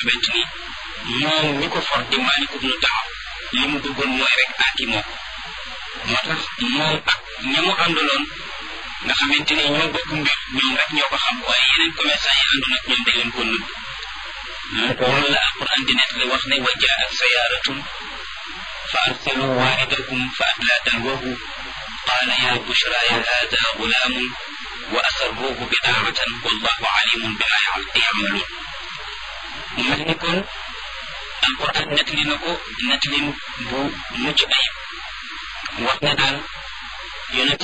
xamante ni moom ñi ko for di Maalik ibnu Taab li mu bëggoon mooy rek aaki moo ko moo tax moom ak ña mu àndaloon nga xamante ni ñoo bokk mbir ñoom rek ñoo ko xam waaye yeneen commerçant yi àndoon ak ñoom dañ leen ko nëbb loolu la alquran di nekk li wax ne wa jaat sayaaratun fa arsalu waaridahum fa adlaa dalwahu qaala ya bushra ya hada gulaamun wa asarruuhu bidaacatan wallahu alimun bima yacmaluun mu mel ni kon alquran nettali na ko nettalin bu mucc ayib wax ne daal yonent